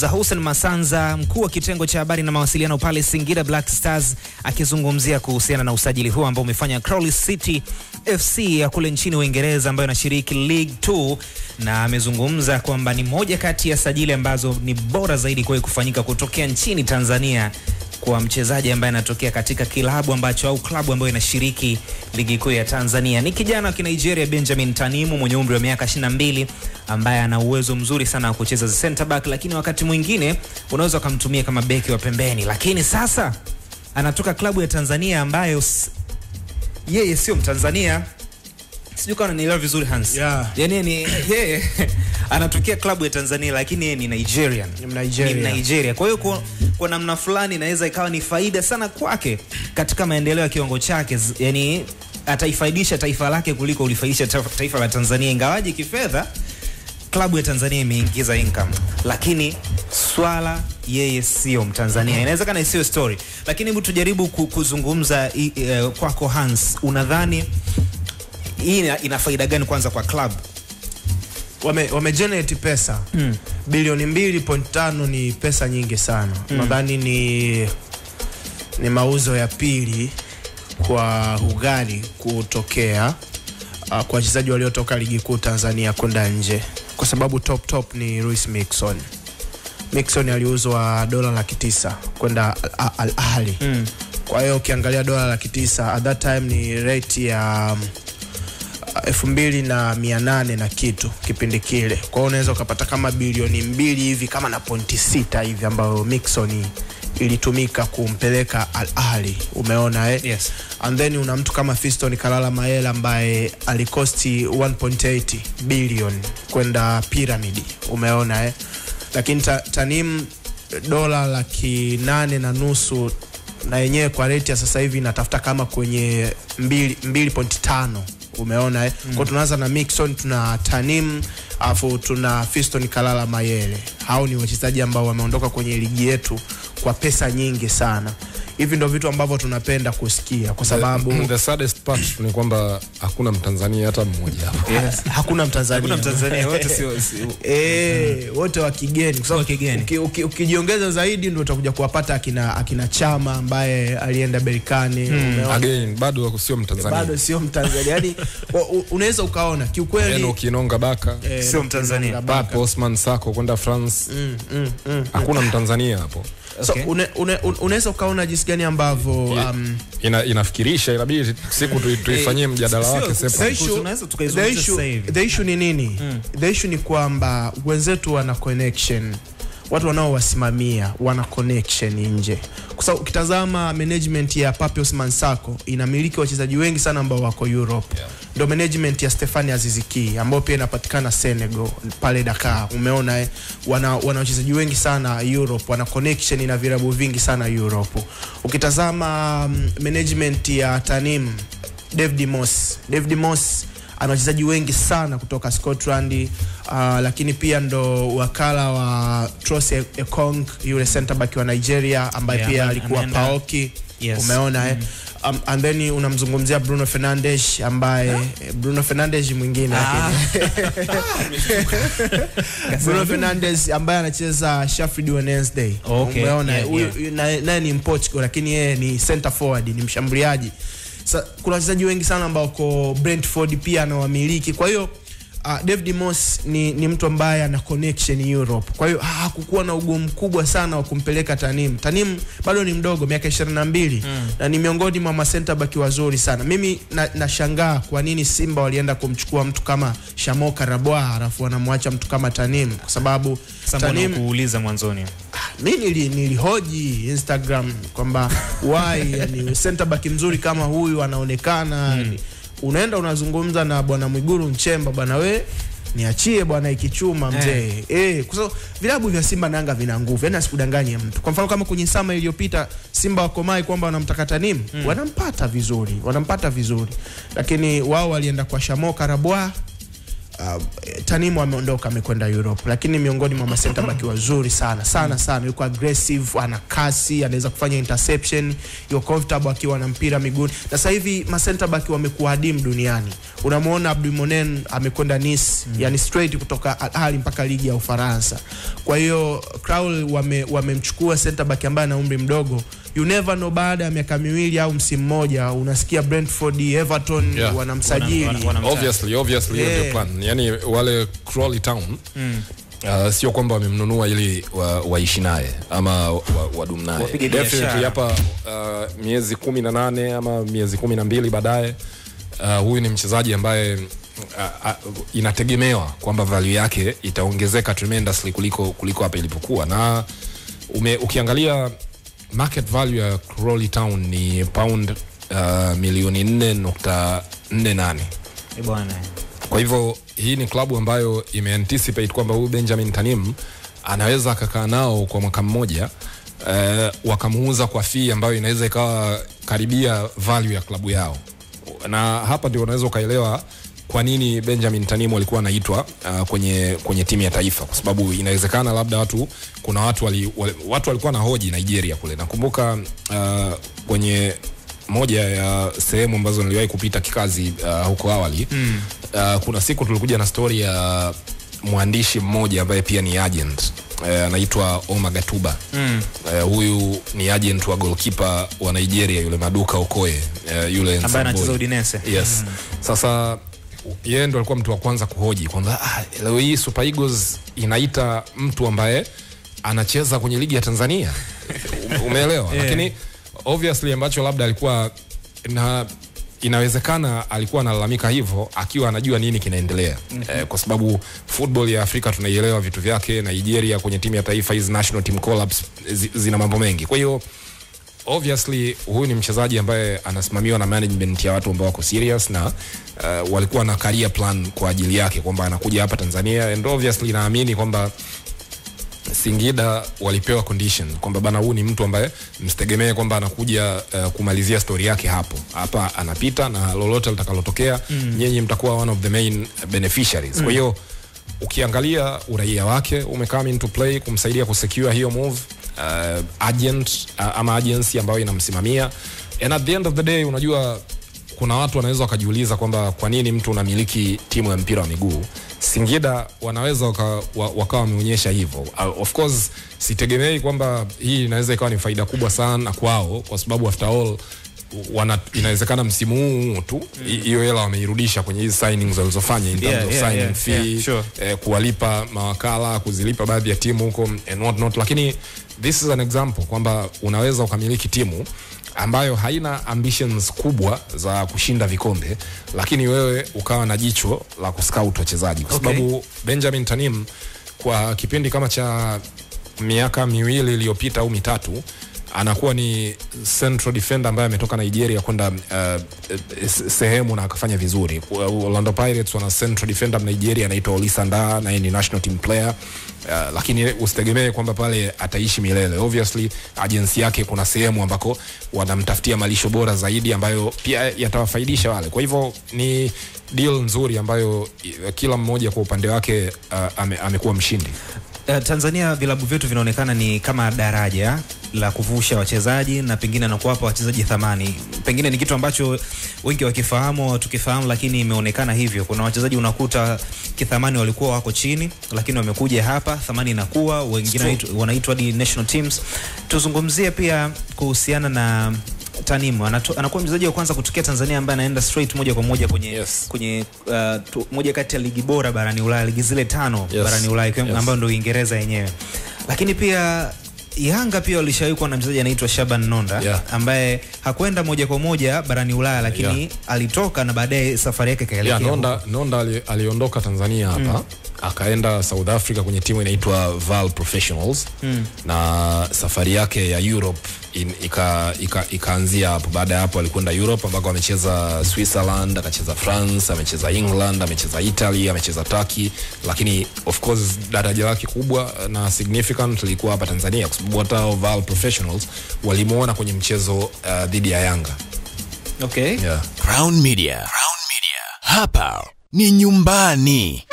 za Hussein Masanza, mkuu wa kitengo cha habari na mawasiliano pale Singida Black Stars, akizungumzia kuhusiana na usajili huo ambao umefanya Crawley City FC ya kule nchini Uingereza ambayo inashiriki League 2 na amezungumza kwamba ni moja kati ya sajili ambazo ni bora zaidi kuwahi kufanyika kutokea nchini Tanzania kwa mchezaji ambaye anatokea katika kilabu ambacho au klabu ambayo inashiriki ligi kuu ya Tanzania. Ni kijana wa Kinigeria Benjamin Tanimu mwenye umri wa miaka 22 ambaye ana uwezo mzuri sana wa kucheza center back, lakini wakati mwingine unaweza ukamtumia kama beki wa pembeni, lakini sasa anatoka klabu ya Tanzania ambayo s- yeye sio Mtanzania. Sijui kama unanielewa vizuri Hans. Yeah. Yaani ni yeye anatokea klabu ya Tanzania lakini yeye ni Nigerian. Ni Nigeria. Ni Nigeria. Kwa hiyo kwa, kwa namna fulani inaweza ikawa ni faida sana kwake katika maendeleo ya kiwango chake, Z- yaani ataifaidisha taifa lake kuliko ulifaidisha ta- taifa la Tanzania, ingawaje kifedha klabu ya Tanzania imeingiza income, lakini swala yeye sio Mtanzania. Inawezekana isiyo story, lakini hebu tujaribu ku- kuzungumza i- eh, kwako Hans, unadhani hii ina, ina faida gani kwanza kwa club? wame, wame generate pesa mm. bilioni mbili point tano ni pesa nyingi sana mm. nadhani ni ni mauzo ya pili kwa ugali kutokea uh, kwa wachezaji waliotoka ligi kuu Tanzania kwenda nje, kwa sababu top top ni Luis Mixon. Mixon aliuzwa dola laki tisa kwenda Al- Al Ahly mm. kwa hiyo ukiangalia dola laki tisa at that time ni rate ya um, elfu mbili na mia nane na kitu kipindi kile. Kwa hiyo unaweza ukapata kama bilioni mbili hivi kama na pointi sita hivi ambayo Mixon ilitumika kumpeleka Al Ahly, umeona eh? Yes. And then una mtu kama Fiston Kalala Mayela ambaye alikosti 1.8 billion kwenda Pyramid, umeona eh? Lakini ta, Tanim dola laki nane na nusu na yenyewe kwa rate ya sasa hivi inatafuta kama kwenye 2.5 umeona eh? mm. Kwa tunaanza na Mixon, tuna Tanim afu tuna Fiston Kalala Mayele. Hao ni wachezaji ambao wameondoka kwenye ligi yetu kwa pesa nyingi sana. Hivi ndo vitu ambavyo tunapenda kusikia kwa sababu the, the saddest part ni kwamba hakuna mtanzania hata mmoja hapa yes, hakuna Mtanzania Hakuna Mtanzania wote sio sio- Eh, wote wa kigeni kwa sababu Wa kigeni. uki- uki- ukijiongeza zaidi ndio utakuja kuwapata akina, akina Chama ambaye alienda Berikani umeona? again bado sio mtanzania bado sio Mtanzania yani wa- u- unaweza ukaona kiukweli Eno Kinonga Baka eh, sio Mtanzania. Pape Osman Sako kwenda France hakuna mtanzania hapo so, Okay. une, une, un- unaweza ukaona jinsi gani ambavyo um, Ina, inafikirisha inabidi siku tu- tuifanyie mjadala sio- wake sio- separate. The issue- tunaweza the tukaizungumza issue- sasa hivi. the issue ni nini the issue ni kwamba wenzetu wana connection watu wanaowasimamia wana connection nje kwa sababu ukitazama management ya Pape Osman Sako inamiliki wachezaji wengi sana ambao wako Europe yeah. ndo management ya Stefani Aziziki ambao pia inapatikana Senegal pale Dakar umeona eh? wana, wana wachezaji wengi sana Europe wana connection na virabu vingi sana Europe ukitazama um, management ya Tanim David Moss David Moss ana wachezaji wengi sana kutoka Scotland uh, lakini pia ndo wakala wa Trost Ekong yule center back wa Nigeria ambaye Yeah, pia ame- alikuwa ameenda- Paoki Yes. umeona eh? Um, and then unamzungumzia Bruno Fernandes ambaye eh, Bruno Fernandes mwingine Ah. lakini- Bruno Fernandes ambaye anacheza Sheffield Wednesday Okay, umeona yeah, huyu yeah. naye naye ni Mportugal lakini yeye ni center forward ni mshambuliaji Sa, kuna wachezaji wengi sana ambao ko Brentford pia anawamiliki kwa hiyo uh, David Moss ni, ni mtu ambaye ana connection Europe kwa hiyo ha- hakukuwa na ugumu mkubwa sana wa kumpeleka Tanim Tanim bado ni mdogo miaka 22 mm. na ni miongoni mwa masenta baki wazuri sana mimi na- nashangaa kwa nini Simba walienda kumchukua mtu kama Shamo Karabwa alafu wanamwacha mtu kama Tanim kwa sababu Sasa mbona Tanim kuuliza mwanzoni? mi nili, nilihoji Instagram kwamba why yani center back mzuri kama huyu anaonekana mm. unaenda unazungumza na bwana Mwiguru Nchemba bwana we niachie bwana ikichuma mzee eh. kwa sababu vilabu vya Simba na Yanga vina nguvu yani asikudanganye mtu kwa mfano kama kwenye sama iliyopita Simba wakomai kwamba wanamtaka Tanim mm. wanampata vizuri wanampata vizuri lakini wao walienda kwa Shamo Karabwa Uh, Tanimu ameondoka amekwenda Europe, lakini miongoni mwa masenta baki wazuri sana sana sana, yuko aggressive, ana kasi, anaweza kufanya interception, yuko comfortable akiwa na mpira miguuni. Na sasa hivi masenta baki wamekuwa adimu duniani. Unamwona Abdul Monen amekwenda Nice, yani straight kutoka Al Ahly mpaka ligi ya Ufaransa. Kwa hiyo Krul wame wamemchukua center back ambaye ana umri mdogo. You never know, baada ya miaka miwili au msimu mmoja unasikia Brentford, Everton Yeah. wanamsajili Wana- wana- wanamtaka. obviously obviously hiyo ndio Yeah. plan yani wale Crawley Town Uh, sio kwamba wamemnunua ili wa- waishi naye ama wa- wadumu naye Wapige definitely biashara. hapa uh, miezi kumi na nane ama miezi kumi na mbili baadaye uh, huyu ni mchezaji ambaye uh, uh, inategemewa kwamba value yake itaongezeka tremendously kuliko kuliko hapa ilipokuwa na ume, ukiangalia market value ya Crawley Town ni pound uh, milioni 4.48 Eh, bwana kwa hivyo hii ni klabu ambayo imeanticipate kwamba huyu Benjamin Tanim anaweza akakaa nao kwa mwaka mmoja uh, wakamuuza kwa fee ambayo inaweza ikawa karibia value ya klabu yao, na hapa ndio unaweza ukaelewa kwa nini Benjamin Tanim alikuwa anaitwa uh, kwenye kwenye timu ya taifa, kwa sababu inawezekana labda watu kuna watu wali, wali, watu walikuwa na hoji Nigeria kule. Nakumbuka uh, kwenye moja ya sehemu ambazo niliwahi kupita kikazi uh, huko awali mm. uh, kuna siku tulikuja na stori ya mwandishi mmoja ambaye pia ni agent eh, anaitwa Oma Gatuba mm. uh, huyu ni agent wa goalkeeper wa Nigeria yule Maduka Okoye uh, yule ambaye Nsambwe. anacheza Udinese. Yes. Sasa yeye ndo alikuwa mtu wa kwanza kuhoji kwamba ah, leo hii Super Eagles inaita mtu ambaye anacheza kwenye ligi ya Tanzania. Ume- Umeelewa? Yeah. Lakini obviously ambacho labda alikuwa na inawezekana alikuwa analalamika hivyo akiwa anajua nini kinaendelea mm-hmm. eh, kwa sababu football ya Afrika tunaielewa vitu vyake. Nigeria kwenye timu ya taifa hizi national team collapse zi, zina mambo mengi, kwa hiyo obviously huyu ni mchezaji ambaye anasimamiwa na management ya watu ambao wako serious na uh, walikuwa na career plan kwa ajili yake kwamba anakuja hapa Tanzania and obviously naamini kwamba Singida walipewa condition kwamba bana, huu ni mtu ambaye msitegemee kwamba anakuja uh, kumalizia story yake hapo hapa, anapita na lolote litakalotokea mm. nyinyi mtakuwa one of the main beneficiaries mm. kwa hiyo ukiangalia uraia wake umecome into play kumsaidia kusecure hiyo move uh, agent uh, ama agency ambayo inamsimamia and at the end of the day unajua kuna watu wanaweza wakajiuliza kwamba kwa nini mtu unamiliki timu ya mpira wa miguu Singida wanaweza waka, wa, wakawa wameonyesha hivyo. Uh, of course sitegemei kwamba hii inaweza ikawa ni faida kubwa sana kwao, kwa sababu after all wana, inawezekana msimu huu tu hi- hiyo hela wameirudisha kwenye hizi signings walizofanya in terms Yeah, of yeah, signing yeah, fee yeah, sure. eh, kuwalipa mawakala kuzilipa baadhi ya timu huko and what not, lakini this is an example kwamba unaweza ukamiliki timu ambayo haina ambitions kubwa za kushinda vikombe, lakini wewe ukawa na jicho la kuscout wachezaji kwa Okay. sababu Benjamin Tanim kwa kipindi kama cha miaka miwili iliyopita au mitatu anakuwa ni central defender ambaye ametoka Nigeria kwenda uh, se- sehemu na akafanya vizuri. Orlando Pirates wana central defender Nigeria anaitwa Olisanda na yeye ni national team player. Uh, lakini usitegemee kwamba pale ataishi milele. Obviously agency yake kuna sehemu ambako wanamtafutia malisho bora zaidi ambayo pia yatawafaidisha wale. Kwa hivyo ni deal nzuri ambayo eh, kila mmoja kwa upande wake uh, ame, amekuwa mshindi. Uh, Tanzania vilabu vyetu vinaonekana ni kama daraja la kuvusha wachezaji na pengine na kuwapa wachezaji thamani. Pengine ni kitu ambacho wengi wakifahamu tukifahamu, lakini imeonekana hivyo. Kuna wachezaji unakuta kithamani walikuwa wako chini, lakini wamekuja hapa, thamani inakuwa, wengine wanaitu- wanaitwa hadi national teams. Tuzungumzie pia kuhusiana na Tanimu Anato, anakuwa mchezaji wa kwanza kutokea Tanzania ambaye anaenda straight moja kwa moja kwenye, Yes. kwenye uh, tu, moja kati ya ligi bora barani Ulaya, ligi zile tano Yes. barani Ulaya ikiwemo- Yes. ambayo ndio Uingereza yenyewe. Lakini pia Yanga pia walishawahi kuwa na mchezaji anaitwa Shaban Nonda Yeah. ambaye hakwenda moja kwa moja barani Ulaya, lakini Yeah. alitoka na baadaye safari yake ikaelekea yeah, huko. Nonda, Nonda ali, aliondoka Tanzania hapa mm. akaenda South Africa kwenye timu inaitwa Val Professionals mm. na safari yake ya Europe in, ika, ika, ikaanzia hapo. Baada ya hapo alikwenda Europe ambako amecheza Switzerland, akacheza France, amecheza England, amecheza Italy, amecheza Turkey, lakini of course daraja lake kubwa na significant lilikuwa hapa Tanzania kwa sababu hata hao Val Professionals walimuona kwenye mchezo uh, dhidi ya Yanga Okay. yeah. Crown Media. Crown Media. Hapa ni nyumbani.